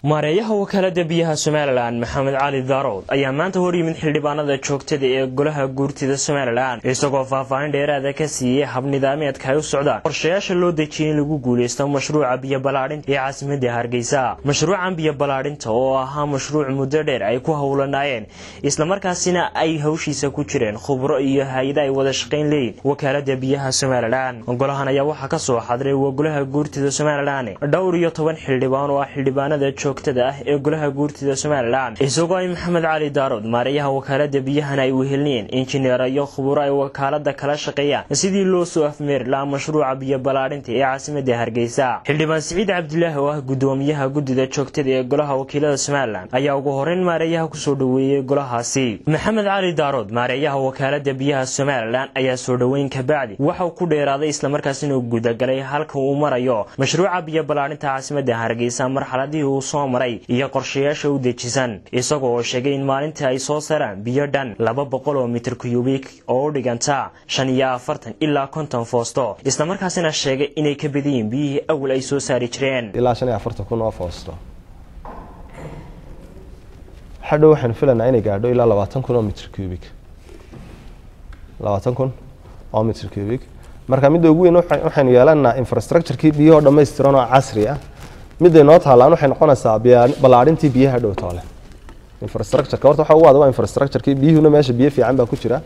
maareeyaha wakaalada biyaha somalilan maxamed cali daarood ayaa maanta hor yimid xildhibaanada joogtada ee golaha guurtida somalilan isagoo faahfaahin dheeraada ka siiyey habnidaameedka ay u socdaan qorshayaasha loo dejiyay in lagu guuleysto mashruuca biyo balaadhinta ee caasimada hargeysa mashruucan biyo balaadhinta oo ahaa mashruuc muddo dheer ay ku howlanaayeen islamarkaasina ay hawshiisa ku jireen khubro iyo hay-ada ay wada shaqayn leeyihin wakaalada biyaha somalilan golahan ayaa waxaa kasoo xadray golaha guurtida somalilan dhowr iyo toban xildhibaan oo ah xildhibaanada joogtada ah ee golaha guurtida somalilan isagoo ay maxamed cali daarood maareeyaha wakaalada biyahana ay wehelinayeen injineer iyo khuburo ay wakaalada kala shaqeeyaan sidii loo soo afmeeri lahaa mashruuca biyo balaadhinta ee caasimada hargeysa xildhibaan siciid cabdilaahi oo ah gudoomiyaha guddida joogtada ee golaha wakiilada somalilan ayaa ugu horeyn maareeyaha kusoo dhoweeyey golahaasi maxamed cali daarood maareeyaha wakaalada biyaha somalilan ayaa soo dhoweyn kabacdi waxauu ku dheeraaday islamarkaasina gudagalay halka uu marayo mashruuca biyo balaadhinta caasimada hargeysa marxaladihii uu soo maray iyo qorshayaasha u dejisan isagoo oo sheegay in maalintii ay soo saraan biyo dhan laba boqol oo mitir kuyubik oo u dhiganta shan iyo afartan ilaa konton foosto islamarkaasina sheegay inay ka badayiin biyihii awal ay soo saari jireen ilaa shan iyo afartan kun oo foosto hadhow waxaynu filanaa inay gaadho ilaa labaatan kun oo mitr cubic labaatan kun oo mitr cubic marka midda ugu weyn waxaynu yeelanaa infrastructurekii biyahoo dhammaystiran oo casri ah midday noo taalaan waxay noqonaysaa ballaadhintii biyaha dhow toole infrastructureka horta waxa ugu adag waa infrastructurekii biyuhuna meesha biyo fiican baa ku jira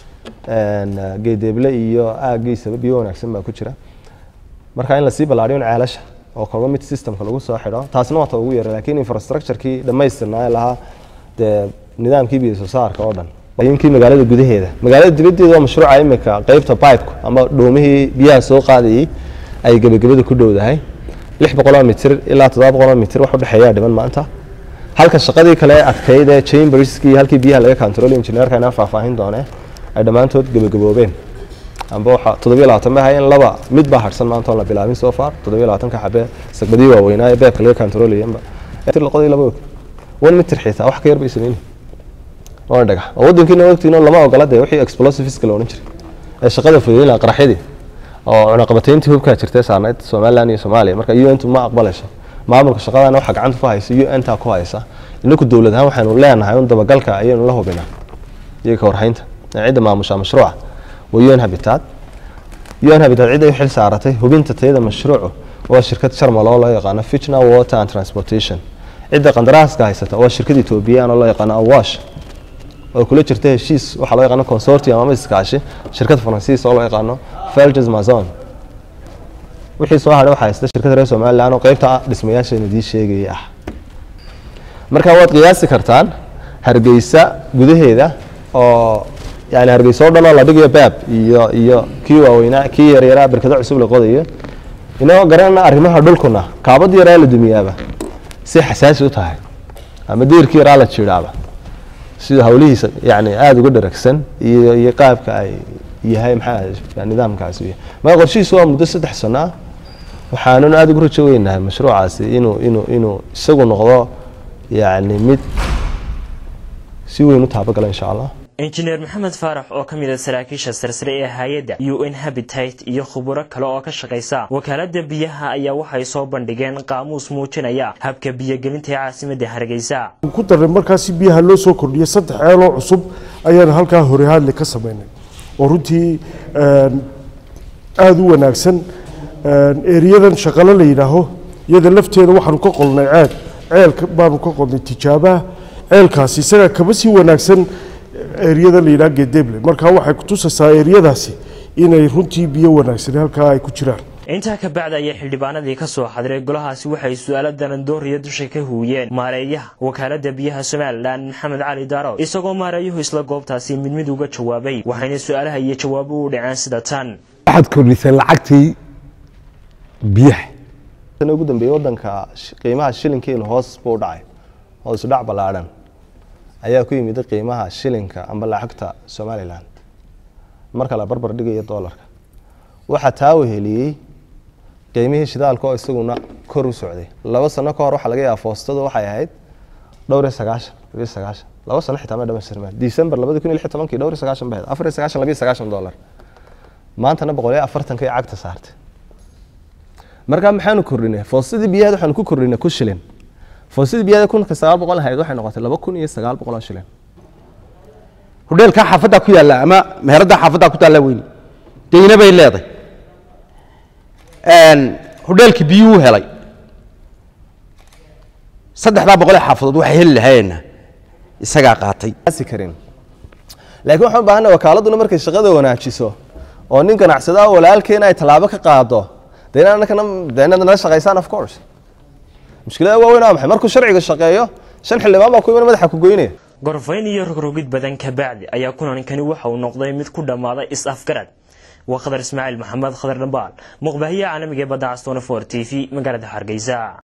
geedeeble iyo aagiisaba biyo wanaagsan baa ku jira marka in lasii ballaadhiyo ceelasha oo kolba mid systemka lagu soo xidho taasna waa ta ugu yara laakiin infrastructurekii dhammaystirnaa lahaa dee nidaamkii biyo soo saarka oo dhan yinkii magaalada gudaheeda magaalada dibaddeeda waa mashruuca imika qeybta pipeku ama dhoomihii biyaha soo qaadayay ay gebagabada ku dhowdahay lix boqoloo mitir ilaa toddoba boqoloo mitir wax udhexeeyaa dhiman maanta halka shaqadii kale adkayd ee chamberskii halkii biyaha laga control engineerka inaan faahfaahin doone ay dhammaantood gebagaboobeen amba waxa toddobiyo labaatan bay hayeen laba mid baa harsan maanta oon la bilaabin so far toddobiyo labaatanka xabe sagbadii waaweynaa ee beebka laga controlayanba laqodii laba og one mitir xitaa wax ka yar bay sameyn waana dhagax oo waddankiina ogtiino lama ogola dee wixii explosiveska la odhan jiray ee shaqada fudeyn laha qaraxyadii oo cunaqabatayntii hubkaa jirtay saarneyd somalilan iyo soomaaliya marka u n tu ma aqbalayso maamulka shaqadana waxaa gacanta ku haysa u n taa ku haysa inaku dowlad ahaan waxaynu leenahay un dabagalka ayaynu la hubinaa iyo ka warhaynta cidda maamusha mashruuca waa u n habitat u n habitat cidday u xil saaratay hubinta tayada mashruucu waa shirkad sharmal oo loo yaqaano fitna water and transportation cidda qandaraaska haysata waa shirkad ethoobiyan oo loo yaqaano awash oo kula jirta heshiis waxaa loo yaqaano consortium ama iskaashi shirkad faransiis oo loo yaqaano felges mazon wixii soo hadhay waxaa haysta shirkadda reer somalilan oo qeybta dhismayaasheena idii sheegayay ah marka waad qiyaasi kartaan hargeysa gudaheeda oo yani hargeysa oo dhan oo la dhigayo baab iyo iyo kii waaweynaa kii yaryaraa berkado cusub la qodayo inagoo garanana arrimaha dhulkuna kaabad yaraa la dumiyaaba si xasaasi u tahay ama diirkii yaraa la jiidhaaba sida hawlihiisa yani aada uga dharagsan iyo iyo qaabka ay yahay maxaa nidaamkaasi yahay marka qorshihiisu waa muddo saddex sano ah waxaanuna aada ugu rajo weynahay mashruucaasi inuu inuu inuu isagu noqdo yani mid si weyn u taabagala insha allah injineer maxamed faarax oo ka mid a saraakiisha sarsare ee hay-adda u n habitat iyo khuburo kale oo ka shaqaysa wakaalada biyaha ayaa waxay soo bandhigeen qaamuus muujinaya habka biyogelinta ee caasimada hargeysa ku darnay markaasi biyaha loo soo kordhiyay saddex ceeloo cusub ayaan halkaa hore hadli ka samaynay oo runtii aada u wanaagsan eriyadan shaqalo la yidhaaho iyada lafteeda waxaanu ka qolnay ceel ceelka baanu ka qolnay tijaabaha ceelkaasi isagaa kaba sii wanaagsan eriyada la yidhaha gedeble marka waxay kutusaysaa eriyadaasi inay runtii biyo wanaagsan halkaa ay ku jiraan intaa ka bacda ayaa xildhibaanadii ka soo xadiray golahaasi waxay su-aalo darandooriya dusha ka huwiyeen maareeyaha wakaalada biyaha somalilan maxamed cali daaro isagoo maareeyuhu isla goobtaasi mid mid uga jawaabay waxayna su-aalaha iyo jawaabo u dhaceen sida tan waxaad kordhisay lacagtii biyaha ugu dambeeyey wadanka qiimaha shilinkeenu hoos buu dhacay hoos dhac ballaadhan ayaa ku yimid qiimaha shilinka amba lacagta somalilan marka la barbar dhigayo dolarka waxaa taa weheliyey qiimihii shidaalka oo isaguna kor u socday laba sano ka hor waxaa laga yaaba foostadu waxay ahayd dhowr iyo sagaashan labiyo sagaashan laba sano xitaa ma dhamaystirmaan december labadi kun iyo lix tobankii dhowr iyo sagaashan bay ahayd afar iyo sagaashan labiyo sagaashan dollar maantana boqol iyo afartanka iyo cagta saartay markaa maxaanu kordhinay foostadii biyaheed waxaanu ku kordhinay ku shilin foosidii biyaha kunka sagaal boqol ahayd waxay noqotay laba kun iyo sagaal boqol oo shilin hudheelkaa xaafaddaa ku yaalla ama meheraddaa xaafaddaa ku taalla weyni deyna bay leeday hudheelkii biyuu helay saddexdaa boqol ee xaafadood waxay heli lahayeenna isagaa qaatay asi karin laakiin waxaan u baahanay wakaaladuna markay shaqada wanaajiso oo nin ganacsada walaalkeena ay tallaabo ka qaado dee inaad annakana dee inaad nala shaqaysaan of course mushkilada waaweyn waa maxay markuu sharciga shaqeeyo shan xildhibaan baa ku iman madaxa ku goynaya gorfayn iyo rogrogid badan kabacdi ayaa kulankani waxa uu noqday mid ku dhammaaday is-afgarad waa khadar ismaaciil maxamed khadar dhambaal muqbaahiyaha caalamiga ee badda castoona for t v magaalada hargeysa